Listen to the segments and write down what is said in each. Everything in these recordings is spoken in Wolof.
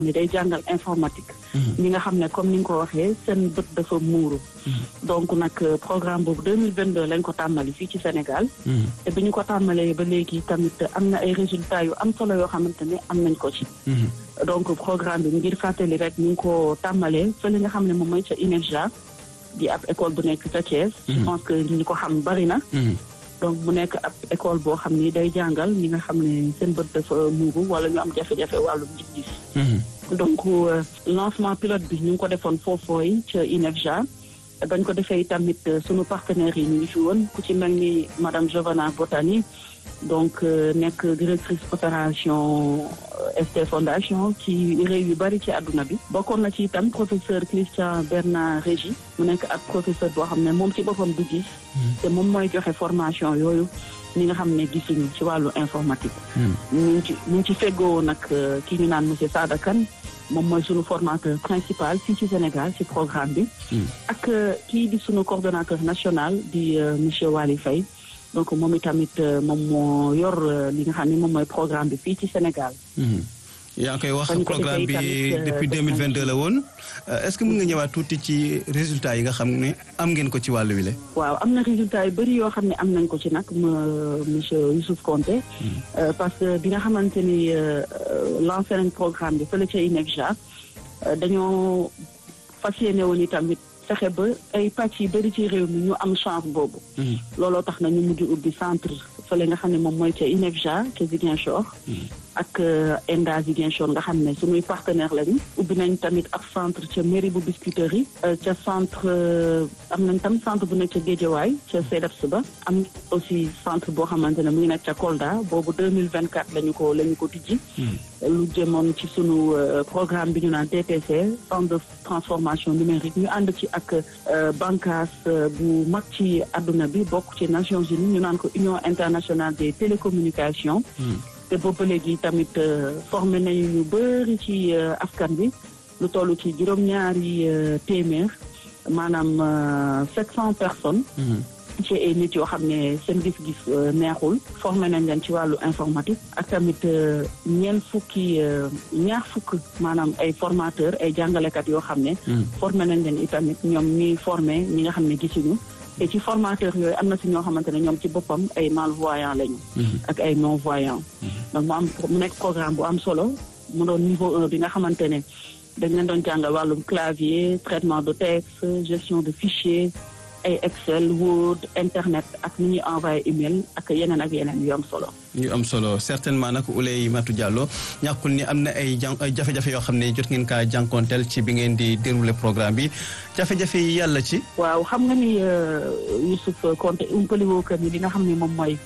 ni day jàngal informatique ñi nga xam ne comme ni nga ko waxee seen bët dafa muuru donc nag programme boobu 2022 lañ ko tàmmali fii ci Sénégal te bi ñu ko tàmmalee ba léegi tamit am na ay résultats yu am solo yoo xamante ne am nañ ko ci donc programme bi ngir fàttali rek ñu ngi ko tàmmalee fële nga xam ne moom mooy ca INEFJA di ab école bu nekk ca Thiès je pense que ñi ko xam bari na donc mu nekk ab école boo xam ni day jàngal ñi nga xam ne seen bët dafa muuru wala ñu am jafe-jafe wàllum gis-gis donc lancement pilote bi ñu ngi ko defoon foofooy ca INEFJA bañ ko defee tamit sunu partenaires yi ñu ngi fi woon ku ci mel ni madame Giovanna Botani donc nekk directrice opération ST Fondation ci réew yu bari ci àdduna bi bokkoon na ci itam professeur Christian Bernard Régi mu nekk ak professeur boo xam ne moom ci boppam du gis te moom mooy joxe formation yooyu ñi nga xam ne gisuñu ci wàllu informatique ñu ngi ci ñu ngi ci feggoo nag ki ñu naan monsieur Sada Kane moom mooy sunu formateur principal fii ci Sénégal ci programme bi ak kii di sunu coordonnateur national di monsieur Wali Faye donc moom itamit moom moo yor li nga xam ne moom mooy programme bi fii ci Sénégal yaa ngi koy wax programme bi depuis 2022 la woon est-ce que mën nga ñëwaat tuuti ci résultats yi nga xam ne am ngeen ko ci wàllu wi la waaw am na résultats yu bëri yoo xam ne am nañ ko ci nag monsieur Youssouf Konté parce que bi nga xamante ni lancé nañ programme bi fële ca INEFJA dañoo fas yéene woon itamit fexe ba ay pàcc yi bëri ci réew mi ñu am chance boobu looloo tax na ñu mujj ubbi centre fële nga xam ne moom mooy ca INEFJA ca Ziguinchor ak ENDA Ziguinchor nga xam ne suñuy partenaire lañu ubbi nañ tamit ab centre ca mairie bu Biscuiterie ca centre am nañ tam centre bu nekk ca Guédiawaye ca CEDEPS ba am aussi centre boo xamante ne mu ngi nekk ca Kolda boobu 2024 lañu ko la ñu ko tijji lu jëmoon ci sunu programme bi ñu naan TTC centre de transformation numérique ñu ànd ci ak bànqaas bu mag ci àdduna bi bokk ci Nations Unies ñu naan ko Union internationale des télécommunications te boobu léegi tamit formé nañu ñu bëri ci askan bi lu toll ci juróom-ñaari téeméer maanaam sept cent personnes ci ay nit yoo xam ne seen gis-gis neexul formé nañ leen ci wàllu informatique ak tamit ñeent fukki ñaar fukk maanaam ay formateur ay jàngalekat yoo xam ne formé nañ leen itamit ñoom ñuy formé ñi nga xam ne gisuñu te ci formateur yooyu am na si ñoo xamante ne ñoom ci boppam ay malvoyants lañu ak ay non voyants donc mu am mu nekk programme bu am solo mu doon niveau un bi nga xamante ne dañ leen doon jàngal wàllum clavier traitement de texte gestion de fichier ay Excel Word internet ak ni ñuy envoyé email ak yeneen ak yeneen yu am solo. yu am solo certainement nag Ouleye Matou Diallo ñàkkul ni am na ay jan ay jafe-jafe yoo xam ne jot ngeen kaa jànkonteel ci bi ngeen di dérouler programme bi jafe-jafe yi yàlla ci. waaw xam nga ni Youssouf Konté umpali woo kër ni li nga xam ne moom mooy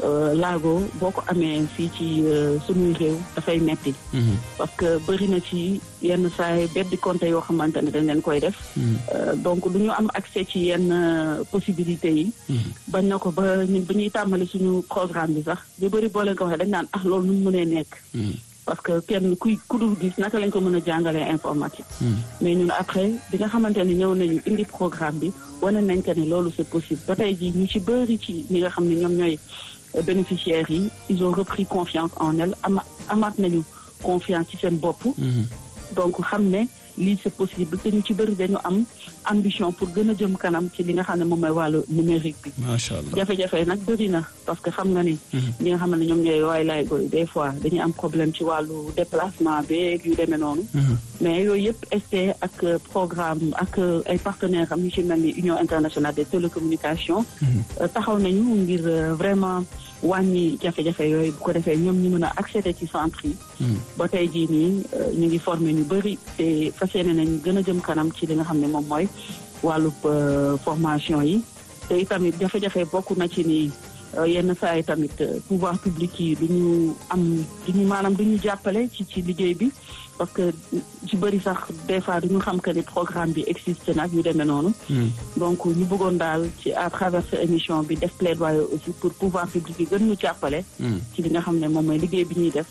laago boo ko amee fii ci sunuy réew dafay metti parce que bëri na ci yenn saay beddi compte yoo xamante ne dañ leen koy def donc du ñu am accès ci yenn possibilités yi bañ na ko ba ñun ba ñuy tàmbali suñu programme bi sax ñu bëri boo leen ko waxee dañ naan ah loolu nu mu mënee nekk parce que kenn kuy ku dul gis naka lañ ko mën a jàngalee informatique mais ñun après bi nga xamante ne ñëw nañu indi programme bi wane nañ que ne loolu c'est possible ba tey jii ñu ci bëri ci ñi nga xam ne ñoom ñooy bénéficiaires yi ils ont repris confiance en elle ama amaat nañu confiance ci seen bopp donc xam ne lii c'est possible te ñu ci bëri dañu am ambition pour gën a jëm kanam ci li nga xam ne moom mooy wàllu numérique bi macha allah jafe-jafe nag bëri na parce que xam nga ni ñi nga xam ne ñoom ñooy waay laay goy des fois dañuy am problème ci wàllu déplacement beeg yu demee noonu mais yooyu yëpp ST ak programme ak ay partenaires am yu ci mel ni Union internationale des télécommunications taxaw nañu ngir vraiment wàññi jafe-jafe yooyu bu ko defee ñoom ñu mën a accéder ci centre yi ba tey jii nii ñu ngi formé ñu bëri te fas yéene nañ gën a jëm kanam ci li nga xam ne moom mooy wàllub formation yi te itamit jafe-jafe bokk na ci ni yenn saa yi tamit pouvoir public yi du ñu am du ñu maanaam du ñu jàppale ci ci liggéey bi parce que ci bëri sax des fois du ñu xam que ni programme bi existe nag yu demee noonu. donc ñu bëggoon daal ci à travers émission bi def plaidoyer aussi pour pouvoir public yi gën ñu jàppale. ci li nga xam ne moom mooy liggéey bi ñuy def ndax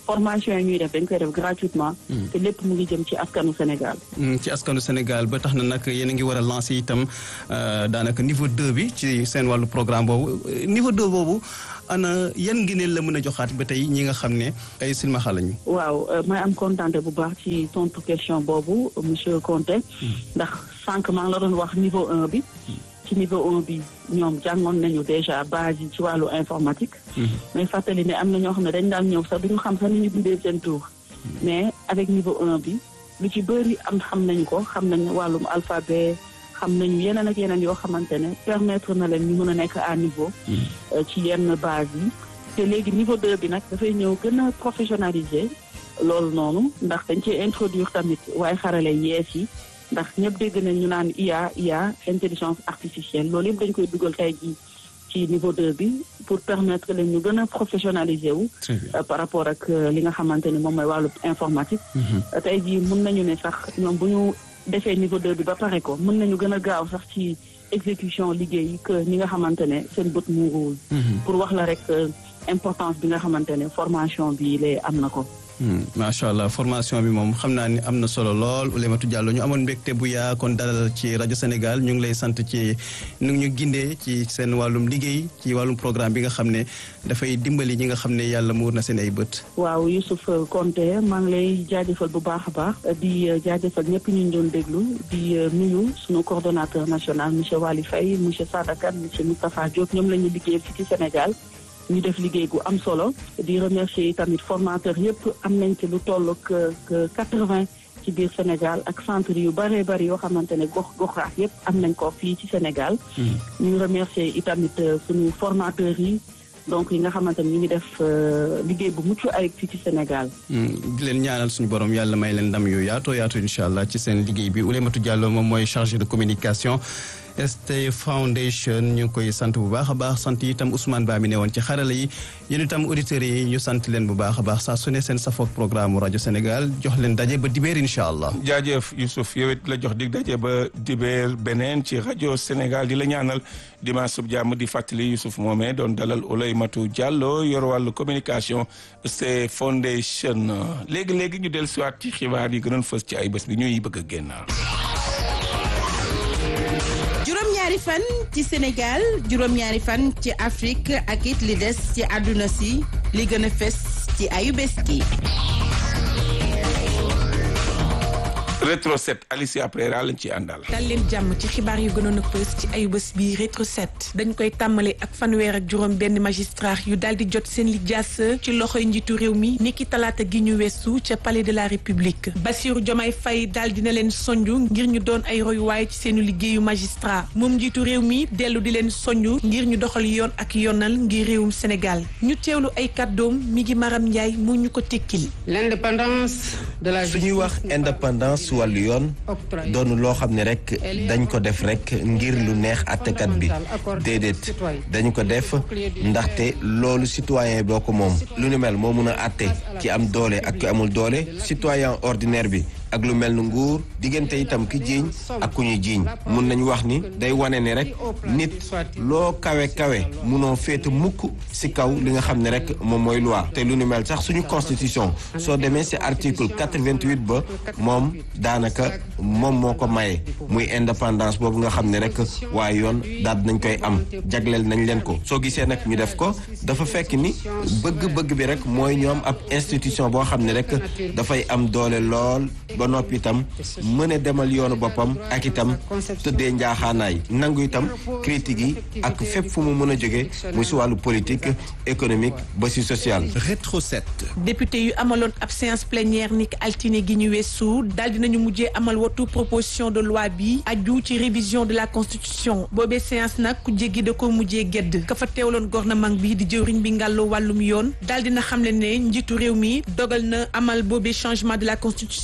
formation yi ñuy def dañ koy def gratuitement. te lépp mu ngi jëm ci askanu Sénégal. ci askanu Sénégal ba tax na nag yéen a ngi war a lancer itam daanaka niveau 2 bi ci seen wàllu programme boobu niveau 2 boobu ana yan ngëneel la mën a joxaat ba tey ñi nga xam ne ay silmaxa lañu. waaw may am kontaan bu baax ci tontu question boobu monsieur Conté. ndax sànq maa ngi la doon wax niveau 1 bi. ci niveau 1 bi ñoom jàngoon nañu déjà base yi ci wàllu informatique. mais fàttali ne am na ñoo xam ne dañ daan ñëw sax duñu xam sax ni ñu bindee seen tour mais avec niveau 1 bi lu ci bëri am xam nañu ko xam nañu wàllum alphabet xam nañu yeneen ak yeneen yoo xamante ne permettre na leen ñu mën a nekk à niveau. ci yenn base yi. te léegi niveau 2 bi nag dafay ñëw gën a professionnaliser loolu noonu ndax dañ cee introduire tamit waaye xarale yees yi. ndax ñëpp dégg nañ ñu naan IA IA intelligence artificielle loolu yëpp dañ koy dugal tey jii ci niveau 2 bi pour permettre leen ñu gën a professionnaliser wu. par rapport ak li nga xamante ni moom mooy wàllu informatique. tey jii mun nañu ne sax ñoom bu ñu defee niveau 2 bi ba pare ko mën nañu gën a gaaw sax ci exécution liggéey que ñi nga xamante ne seen bët muuruwul. pour wax la rek importance bi nga xamante ne formation bi lee am na ko. macha allah formation bi moom xam naa ni am na solo lool Oulématou Diallo ñu amoon mbégte bu yaa kon dalal ci rajo Sénégal ñu ngi lay sant ci nu ñu gindee ci seen wàllum liggéey ci wàllum programme bi nga xam ne dafay dimbali ñi nga xam ne yàlla muur na seen ay bët. waaw Youssouf Konté maa ngi lay jaajëfal bu baax a baax di jaajëfal ñëpp ñu doon déglu di nuyu suñu coordonnateur national monsieur Waly Faye monsieur Sadakan monsieur Moustapha Diop ñoom la ñu liggéeyal fii ci Sénégal. ñu def liggéey gu am solo di remercier tamit formateur yëpp am nañ ci lu toll que quatre-vingt ci biir Sénégal ak centre yu bëree bëri yoo xamante ne gox goxaat yëpp am nañ ko fii ci Sénégal. ñu remercier itamit suñu formateurs yi donc yi nga xamante ne ñu ngi def liggéey bu mucc ayib fii ci Sénégal. di leen ñaanal suñu borom yàlla may leen ndam yu yaatoo yaatu incha allah ci seen liggéey bi Oulématou Diallo moom mooy chargé de communication. ST Foundation ñu ngi koy sant bu baax a baax sant itam Ousmane Ba mi ne woon ci xarala yi yéen itam auditeurs yi ñu sant leen bu baax a baax saa su ne seen safoog programme rajo Sénégal jox leen daje ba dibeer incha allah. jaajëf Youssouf yow it la jox dig daje ba dibeer beneen ci rajo Sénégal di la ñaanal dimanche sub jàmm di fàttali Youssouf moomee doon dalal Oulématou Diallo yor wàllu communication ST Foundation léegi léegi ñu dellu siwaat ci xibaar yi gënoon fës ci ay bés bi ñuy bëgg a génnaal. juróom-ñaari fan ci Sénégal juróom-ñaari fan ci Afrique ak it li des ci àdduna si li gën a fes ci ayu bés gi rétro 7 Alicia Prera lañ ci àndal. dal leen jàmm ci xibaar yu gënoon a fës ci ayu bés bi rétro 7 dañ koy tàmbale ak fanweer ak juróom benn magistrat yu daal di jot seen lijaas ci loxoy njiitu réew mi niki talaata gi ñu weesu ca palais de la république Bassirou Diomaye Faye daal dina leen sonju ngir ñu doon ay royuwaay ci seenu liggéeyu magistrat moom njiitu réew mi dellu di leen sonju ngir ñu doxal yoon ak yoonal ngir réewum Sénégal ñu teewlu ay kàddoom mi ngi Maram Ndiaye mu ñu ko tekkil l'indépendance de la suñuy wax indépendance wàllu yoon doonu loo xam ne rek dañ ko def rek ngir lu neex àttekat bi déedéet dañu ko def ndaxte loolu citoyen boo ko moom lu ni mel moo mun a àtte ki am doole ak ki amul doole citoyen ordinaire bi ak lu mel ni nguur diggante itam ki jiiñ ak ku ñuy jiiñ mun nañu wax ni day wane ni rek nit loo kawe kawe munoo féete mukk ci kaw li nga xam ne rek moom mooy loi te lu ni mel sax suñu constitution soo demee ci article 88 ba moom daanaka moom moo ko maye muy indépendance boobu nga xam ne rek waaye yoon daal nañ koy am jagleel nañ leen ko soo gisee nag ñu def ko dafa fekk ni bëgg-bëgg bi rek mooy ñoom ab institution boo xam ne rek dafay am doole lool ba noppi itam mën a demal yoonu boppam ak itam tëddee njaaxaanaay nangu itam critique yi ak fépp fu mu mën a jóge muy si wàllu politique économique ba si social. rétro 7. député yu amaloon ab séance plénière ni altine gi ñu weesu daal dinañu mujjee amal watu proposition de loi bi aju ci révision de la constitution boobee séance nag ku jéggi da ko mujjee gedd ka fa teewloon gouvernement bi di jëwriñ bi ngàllu wàllum yoon daal dina xamle ne njiitu réew mi dogal na amal boobee changement de la constitution ci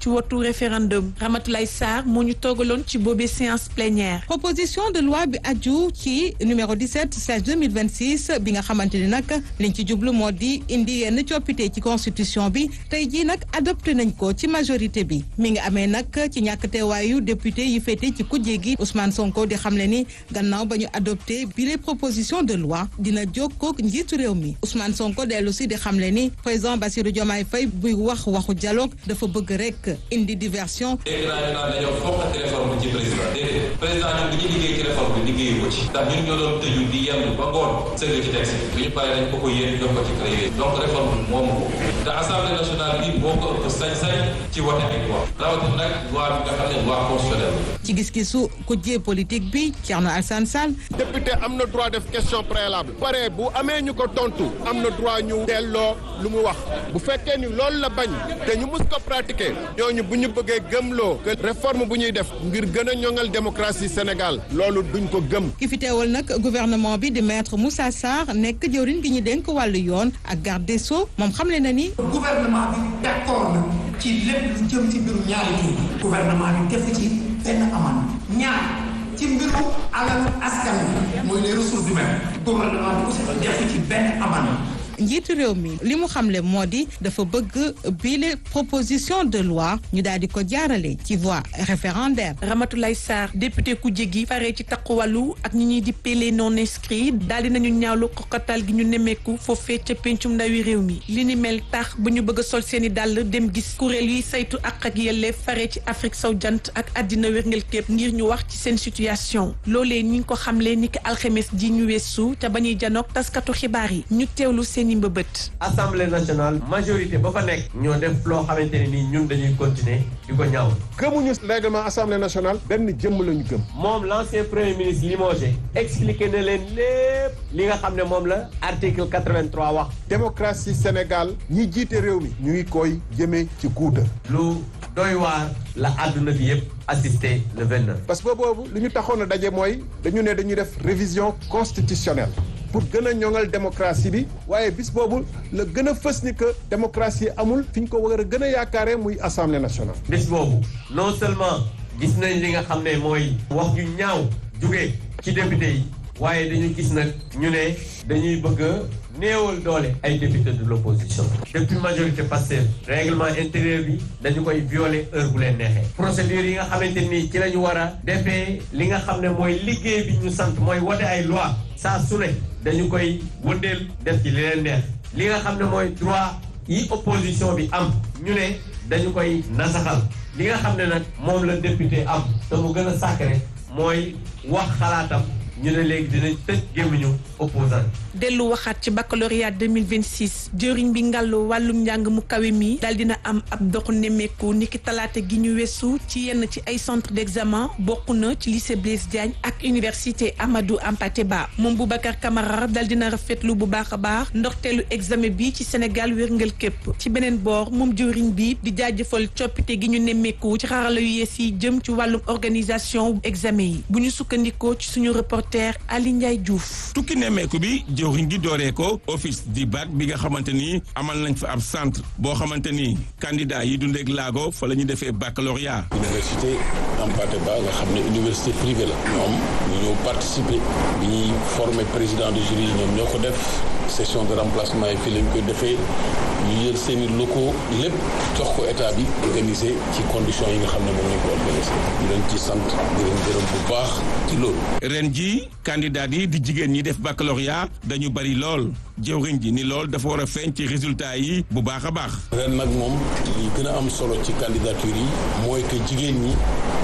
wotu référendum Ramatoulaye Sarr moo ñu toogaloon ci boobee séance plénière. proposition de loi bi aju ci numéro 17 slash 2026 bi nga xamante ni nag liñ ci jublu moo di indi yenn coppite ci constitution bi tey jii nag adopté nañ ko ci majorité bi mi ngi amee nag ci ñàkk teewaayu député yi féete ci kujje gi Ousmane Sonko di xamle ni gannaaw ba ñu adopté bi les proposition de loi dina jokkoo ak njiitu réew mi Ousmane Sonko dellu si di xamle ni président Bassirou Diomaye Faye buy wax waxu dialogue dafa bëgg rek indi diversion. dégg naa ñu naan dañoo fokkati réforme bi ci président déedéet président ñun bi ñu liggéey ci réforme bi liggéeyu ko ci ndax ñun ñoo doon tëju di yendu ba ngoon sëgg ci texte bi ñu paree dañ ko ko yéen jox ko ci créé donc réforme bi moomu ko te assemblée nationale bi moo ko ëpp sañ-sañ ci wote ay loi rawatina nag loi bi nga xam ne loi constitutionnelle ci gis-gisu kujje politique bi Thierno Alassane Sall. député am na droit def question préalable. pare bu amee ñu ko tontu am na droit ñu delloo lu mu wax bu fekkee ni loolu la bañ te ñu mus ko pratiquer ñooñu bu ñu bëggee gëmloo que réforme bu ñuy def ngir gën a ñoŋal démocratie Sénégal loolu duñ ko gëm. ki fi teewal nag gouvernement bi di maître Moussa Sarr nekk jëwriñ gi ñu dénk wàllu yoon ak garde des sceaux moom xamle na ni. gouvernement bi d'accord na ci lépp lu jëm ci mbirum ñaari tur gouvernement bi def ci benn aman ñaar ci mbiru alalu askan wi mooy les ressources humaines gouvernement bi aussi def ci benn aman njiitu réew mi li mu xamle moo di dafa bëgg bile proposition de loi ñu daal di ko jaarale ci voie référendaire. Ramatoulaye Sarr député ku jéggi faree ci takku wàllu ak ñi ñuy di pele non inscrit daal di nañu ñaawlu xoqatal gi ñu nemmeeku foofee ca pencum ndawi réew mi li ni mel tax ba ñu bëgg a sol seen i dàll dem gis kuréel yi saytu ak ak yelleef faree ci Afrique sow jant ak àddina wérngel képp ngir ñu wax ci seen situation loolee ñi ngi ko xamle ni ki alxemes ji ñu weesu te ba ñuy janoog taskatu xibaar yi ñu teewlu seen i mbëbët. assemblée nationale majorité ba fa nekk ñoo def loo xamante ne nii ñun dañuy continuer di ko ñaaw. gëmuñu règlement assemblée nationale benn jëmm lañu gëm. moom l'ancien premier ministre limogé expliqué na leen lépp li nga xam ne moom la article 83 wax. démocratie Sénégal ñi jiite réew mi ñu ngi koy jëmee ci guuta lu doy waar la àdduna bi yëpp assisté le 29. parce que boobu li ñu taxoon a daje mooy dañu ne dañuy def révision constitutionnelle. pour gën a ñoŋal démocratie bi waaye bis boobu la gën a fës ni que démocratie amul fi ñu ko war a gën a yaakaaree muy assemblée nationale. bis boobu non seulement gis nañ li nga xam ne mooy wax ju ñaaw jugee ci député yi waaye dañu gis nag ñu ne dañuy bëgg a néewal doole ay député de l'opposition depuis majorité Pastef règlement intérieur bi dañu koy violer heure bu leen neexee procédure yi nga xamante nii ci la ñu war a defee li nga xam ne mooy liggéey bi ñu sant mooy wote ay loi saa su ne dañu koy wëndeel def ci li leen neex li nga xam ne mooy droit yi opposition bi am ñu ne dañu koy nasaxal li nga xam ne nag moom la député am te mu gën a sacré mooy wax xalaatam ñu ne léegi dinañ tëj gémmiñu opposant dellu waxaat ci baccalauréat 2026 jëriñ bi ngàllu wàllum njàng mu kawe mi daal dina am ab doxu nemmeeku niki talaata gi ñu weesu ci yenn ci ay centre d'examen bokk na ci lycée Blaise Diagne ak université Amadou Hampâté Bâ moom Boubacar Camara daal dina rafetlu bu baax a baax ndorteelu examen bi ci Sénégal wérngal képp ci beneen boor moom jëriñ bi di jaajëfal coppite gi ñu nemmeeku ci xarala yu yees yi jëm ci wàllum organisation examen yi bu ñu sukkandikoo ci suñu reporter Ali Ndiaye Diouf. tukki nemmeeku bi jëwriñ gi dooree ko office di bac bi nga xamante ni amal nañ fa ab centre boo xamante ni candidat yi dundeek laago fa la ñu defee baccalauréat université Hampâté Bâ nga xam ne université privée la ñoom ñu ñëw participer bi ñuy former président de jury ñoom ñoo ko def session de remplacement yi fii lañ koy defee ñu jël seeni locaux lépp jox ko état bi organisé ci conditions yi nga xam ne moom lañ ko organisé ñu leen ci sant di leen gërëm bu baax ci loolu ren ji candidat yi di jigéen ñi def baccalauréat dañu bari lool jëwriñ ji ni lool dafa war a feeñ ci résultat yi bu baax a baax ren nag moom li gën a am solo ci candidature yi mooy que jigéen ñi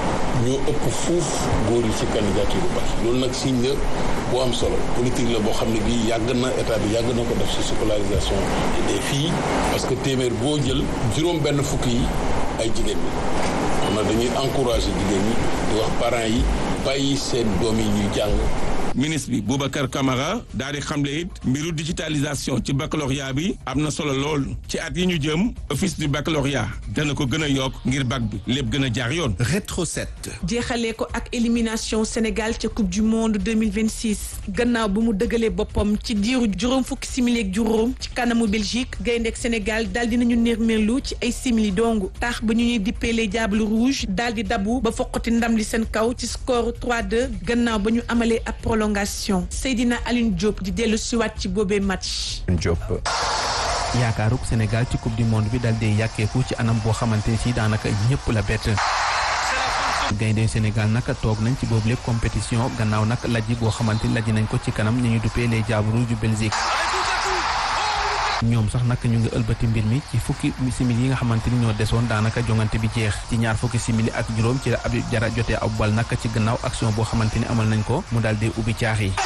ñoo ëpp fuuf góor yi ci candidature bu baax loolu nag signe la bu am solo politique la boo xam ne bii yàgg na état bi yàgg na ko def ci scolarisation des filles parce que téeméer boo jël juróom benn fukk yi ay jigéen ñi xam na dañuy encourager jigéen ñi di wax parents yi bàyyi seen doom yi ñuy jàng ministre bi Boubacar Camara daal di xamle it mbiru digitalisation ci baccalauréat bi am na solo lool ci at yi ñu jëm office du baccalauréat dana ko gën a yokk ngir bac bi lépp gën a jaar yoon. rétro 7. jeexalee ko ak élimination Sénégal ca coupe du monde 2026 gannaaw bu mu dëgalee boppam ci diiru juróom fukki simili ak juróom ci kanamu Belgique gaynde ak Sénégal daal dinañu nërmeelu ci ay simili dong tax ba ñu ñuy dippee les Diables Rouges daal di dabu ba foqati ndam li seen kaw ci score 3-2 gannaaw ba ñu amalee ab prolongation Seydina Aline Diop di dellu siwaat ci boobee match. Diop. yaakaaruk Sénégal ci coupe du monde bi dal dee yàkkeeku ci anam boo xamante ni si daanaka ñëpp la bett. gaynde Sénégal nag toog nañ ci boobu lépp compétition gannaaw nag lajji goo xamante ni lajji nañ ko ci kanam ñu ñu duppee les Diables Rouges du Belgique. ñoom sax nag ñu ngi ëlbati mbir mi ci fukki simili yi nga xamante ni ñoo desoon daanaka jongante bi jeex ci ñaar fukki simili ak juróom ci la Habib Diarra jotee ab bal nag ci gannaaw action boo xamante ni amal nañ ko mu daal di ubbi caax yi.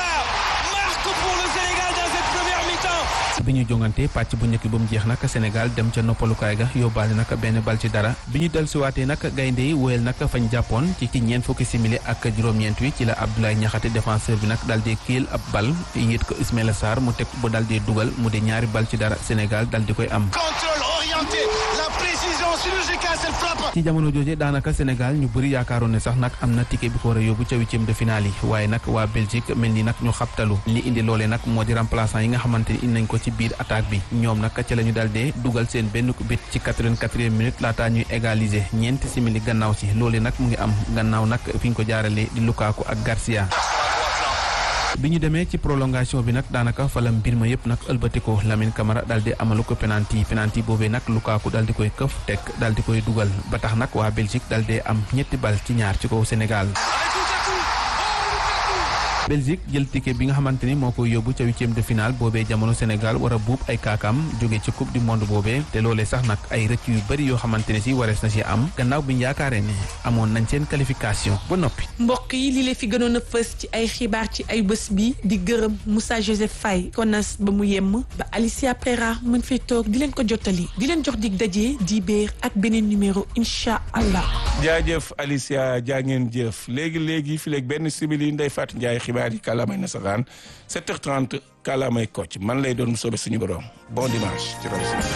bi ñu jongante pàcc bu njëkk ba mu jeex nag Sénégal dem ca noppalukaay ga yóbbaale nag benn bal ci dara bi ñu dellusiwaatee nag gaynde yi wóyal nag fañ jàppoon ci ci ñeent fukki simili ak juróom-ñeent wi ci la Abdoulaye Niakhate défenseur bi nag daal di kiil ab bal yit ko Ismaïla Sarr mu teg bu daal di dugal mu di ñaari bal ci dara Sénégal daal di koy am. contrôle orienté la précision chirurgicale cette frappe. ci jamono jooje daanaka Sénégal ñu bëri yaakaaroon ne sax nag am na ticket bi ko war a yóbbu ca huitième de finale yi waaye nag waa Belgique mel ni nag ñu xabtalu li indi loolee nag moo di remplaçant yi nga xamante ni indi nañ ko ci biir attaque bi ñoom nag ca la ñu daal dee dugal seen benn bit ci quatre-vingt-quatrième minute laataa ñuy égaliser ñeenti simili gannaaw si loolee nag mu ngi am gannaaw nag fi ñu ko jaaralee di Lukaku ak Garcia. bi ñu demee ci prolongation bi nag daanaka fa la mbir ma yëpp nag ëlbatiko Lamine Camara daal di amalu ko penalty penalty boobee nag Lukaku daal di koy këf teg daal di koy dugal ba tax nag waa Belgique daal di am ñetti bal ci ñaar ci kaw Sénégal. Belgique jël ticket bi nga xamante ni moo koy yóbbu ca huitième de finale boobee jamono Sénégal war a buub ay kaakam jóge ci coupe du monde boobee te loolee sax nag ay rëcc yu bëri yoo xamante ne si warees na si am gannaaw bi ñu yaakaaree ne amoon nañ seen qualification ba noppi. mbokk yi li leen fi gënoon a fës ci ay xibaar ci ay bés bi di gërëm Moussa Joseph Faye konas ba mu yemm ba Alicia Prera mën fay toog di leen ko jottali di leen jox dig daje di béer ak beneen numéro incha allah. jaajëf Alicia jaa ngeen jëf léegi léegi fi léegi benn simili Ndeye Fatou Ndiaye xibaar yi kàllaamay nasaraan 7h30 kàllaamay Kocc man lay doon mu soobee suñu borom bon dimanche ci rajo